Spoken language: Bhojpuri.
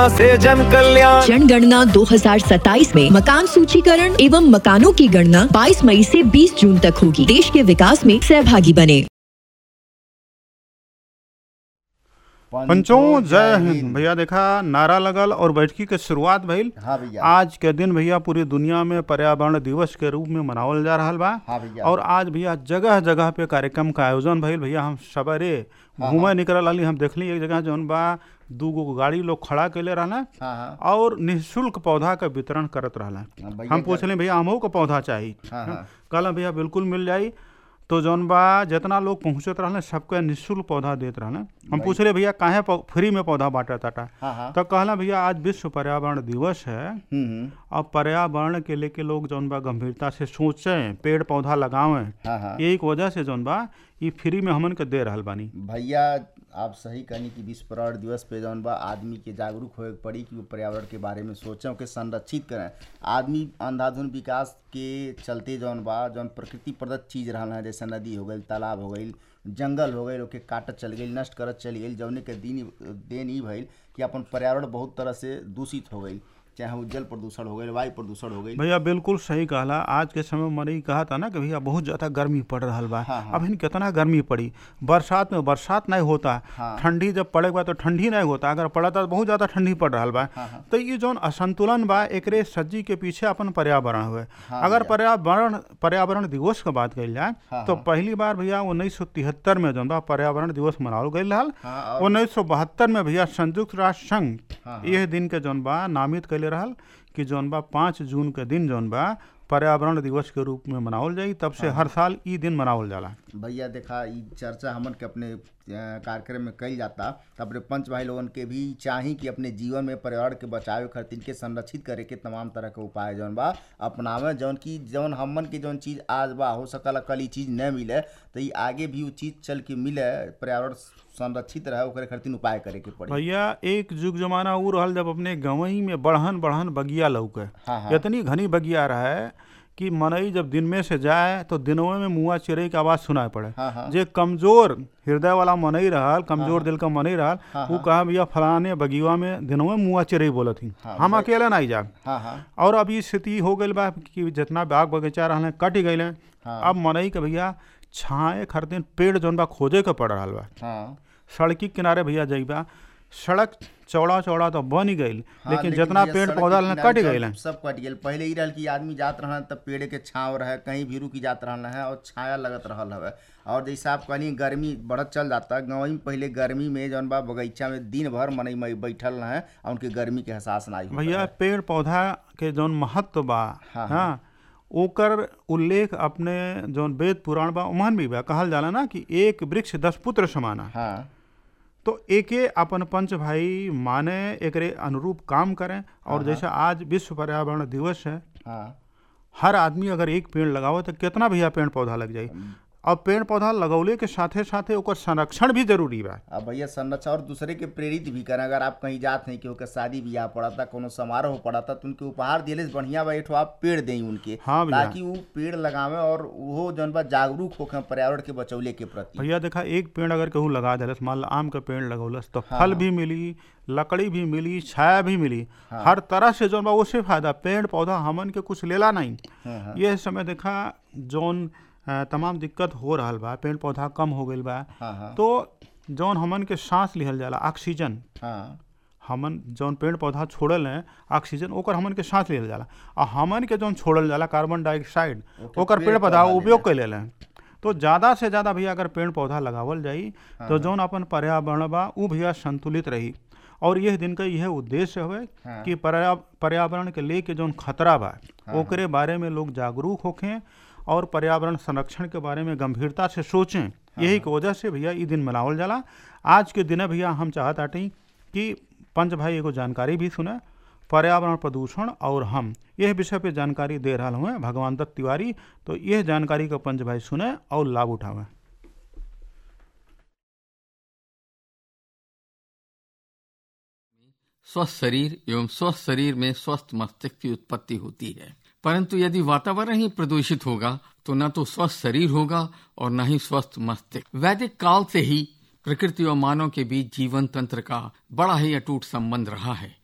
से जन कल्याण जनगणना 2027 में मकान सूचीकरण एवं मकानों की गणना 22 मई से 20 जून तक होगी देश के विकास में सहभागी बने पंचों जय हिंद भैया देखा नारा लगल और बैठकी के शुरुआत भइल हाँ भैया आज के दिन भैया पूरी दुनिया में पर्यावरण दिवस के रूप में मनावल जा रहल बा हाँ भैया और आज भैया जगह जगह पे कार्यक्रम का आयोजन भइल भैया हम सवेरे घूमे निकल रही हम देखली एक जगह जौन बा दू गो गाड़ी लोग खड़ा कैले रहला हाँ हाँ और निःशुल्क पौधा का वितरण करत रहला हाँ, भैया हम पूछले भैया हमहू को पौधा चाहिए हाँ हाँ कहला भैया बिल्कुल मिल जाई तो जौन बा जितना लोग पहुँचत रहले सबके निःशुल्क पौधा देत रहले हम पूछले भैया काहे पौ- फ्री में पौधा बांटत टाटा हाँ हाँ तो कहला भैया आज विश्व पर्यावरण दिवस है हम्म, हम्म, अब पर्यावरण के लेके लोग जौन बा गंभीरता से सोचें पेड़ पौधा लगावें हाँ हाँ यही के वजह से जौन बा ई फ्री में हमन के दे रहल बानी भैया आप सही कहनी कि विश्व पर्यावरण दिवस पे जौन बा आदमी के जागरूक होए के पड़ी कि वो पर्यावरण के बारे में सोचें ओके संरक्षित करें आदमी अंधाधुन विकास के चलते जौन बा जौन प्रकृति प्रदत्त चीज रहल है जैसे नदी हो गई तालाब हो गई जंगल हो गई ओके काटत चल गई नष्ट करत चल गई जौने के दिन देन ई भइल कि अपन पर्यावरण बहुत तरह से दूषित हो गई चाहे वो जल प्रदूषण हो गई वायु प्रदूषण हो गई भैया बिल्कुल सही कहला आज के समय में मैंने ई कहा था ना कि भैया बहुत ज्यादा गर्मी पड़ रहा बा हाँ, हाँ। अब इन कितना गर्मी पड़ी बरसात में बरसात नहीं होता हाँ। ठंडी जब पड़े बा तो ठंडी नहीं होता अगर पड़ा तो बहुत ज्यादा ठंडी पड़ रहा बा हाँ, हाँ। तो ये जौन असंतुलन बा एकरे सज्जी के पीछे अपन पर्यावरण हुए हाँ, अगर भैया। पर्यावरण पर्यावरण दिवस की बात कही जाए हाँ, तो हाँ। पहली बार भैया उन्नीस सौ तिहत्तर में जौन बा पर्यावरण दिवस मनावल गई रहल हाँ, और- उन्नीस सौ बहत्तर में भैया संयुक्त राष्ट्र संघ हाँ, हाँ। यह दिन के जौन बा नामित कैले रहल कि जौन बा पाँच जून के दिन जौन बा पर्यावरण दिवस के रूप में मनावल जाई तब से हर साल ई दिन मनावल जाला भैया देखा ई चर्चा हमन के अपने अ, कार्यक्रम में कई जाता तो अपने पंच भाई लोगन के भी चाही कि अपने जीवन में पर्यावरण के बचावे खातिर के संरक्षित करे के तमाम तरह के उपाय जौन बा अपनावे जौन की जौन हमन के जौन चीज आज बा हो सकल कल ई चीज न मिले तो ई आगे भी वो चीज चल के मिले पर्यावरण संरक्षित रहे ओकरे खातिर उपाय करे के पड़ी भैया एक युग जमाना ऊ रहल जब अपने गवई में बढ़हन बढ़हन बगिया लौके हाँ, हाँ। इतनी घनी बगिया रहे कि मनई जब दिन में से जाए तो दिनों में मुआ चिड़ै के आवाज सुनाई पड़े हाँ, हाँ। जे कमजोर हृदय वाला मनई रहल कमजोर दिल का मनई रहल हाँ, वो कहा भैया फलाने बगिया में दिनों में मुआ चिड़ै बोलत ही हाँ, हम भाई- अकेले नहीं जाब हाँ हाँ और अब ये स्थिति हो गई बा कि जितना बाग बगीचा रहल कट गए हाँ। अब मनई के भैया छाए खातिर पेड़ जौन बा खोजे के पड़ रहा बा हाँ सड़की के किनारे भैया जाइबा सड़क चौड़ा चौड़ा तो बन ही गई हाँ, लेकिन जितना भैया पेड़ सड़क पौधा के रहल किनारे कट सब- गए सब कट गए पहले ही रहल कि आदमी जात रहल तब पेड़ के छाँव रहे कहीं भी रुकी जात रहल है और छाया लगत रहल हवे और जैसे आप कहनी गर्मी बढ़त चल जाता गाँव में पहले गर्मी में जौन बा बगीचा में दिन भर मनई मई बैठल रहे और उनके गर्मी के एहसास ना होता भैया है। पेड़ पौधा के जौन महत्व बा हाँ, हाँ ओकर उल्लेख अपने जौन वेद पुराण बा उमहन भी बा कहल जाला ना कि एक वृक्ष दस पुत्र समाना हाँ तो एके अपन पंच भाई माने एकरे अनुरूप काम करें और जैसे आज विश्व पर्यावरण दिवस है हाँ हर आदमी अगर एक पेड़ लगावे तो कितना भैया पेड़ पौधा लग जाई अब पेड़ पौधा लगौले के साथे साथे ओकर संरक्षण भी जरूरी बा अब भैया संरक्षण और दूसरे के प्रेरित भी करें अगर आप कहीं जात हैं कि ओकर शादी ब्याह पड़ता कोनो समारोह पड़ता तो उनके उपहार दिले से बढ़िया बा एठो आप पेड़ दें उनके हाँ भैया। ताकि वो पेड़ लगावे और वो जौन बा जागरूक होके पर्यावरण के बचौले के प्रति भैया देखा एक पेड़ अगर कहूँ लगा दिलस मान लो आम का पेड़ लगौलस तो फल भी मिली लकड़ी भी मिली छाया भी मिली हर तरह से जौन बा उससे फायदा पेड़ पौधा हमन के कुछ लेला नहीं हाँ, हाँ। ये समय देखा जौन अ, तमाम दिक्कत हो रहल बा पेड़ पौधा कम हो गईल बा हाँ हाँ तो जौन हमन के सांस लिहल जाला ऑक्सीजन हाँ हमन जौन पेड़ पौधा छोड़ल हैं ऑक्सीजन ओकर हमन के सांस लिहल जाला आ हमन के जौन छोड़ल जाला कार्बन डाइऑक्साइड ओके, ओकर पेड़ पेड़ पौधा पौधा उपयोग कर लेले तो ज़्यादा से ज़्यादा भैया अगर पेड़ पौधा लगावल जाई तो जौन अपन पर्यावरण बा उ भैया संतुलित रही और यह दिन का यह उद्देश्य हवे हाँ। कि पर्या पर्यावरण के लेके जौन खतरा बा ओकरे बारे में लोग जागरूक होखें और पर्यावरण संरक्षण के बारे में गंभीरता से सोचें यही की वजह से भैया ई दिन मनावल जाला आज के दिन भैया हम चाहत आटी कि पंच भाई एगो जानकारी भी सुने पर्यावरण प्रदूषण और हम यह विषय पे जानकारी दे रहा हुए भगवान दत्त तिवारी तो यह जानकारी को पंच भाई सुने और लाभ उठावें स्वस्थ शरीर एवं स्वस्थ शरीर में स्वस्थ मस्तिष्क की उत्पत्ति होती है परंतु यदि वातावरण ही प्रदूषित होगा तो न तो स्वस्थ शरीर होगा और न ही स्वस्थ मस्तिष्क वैदिक काल से ही प्रकृति और मानव के बीच जीवन तंत्र का बड़ा ही अटूट संबंध रहा है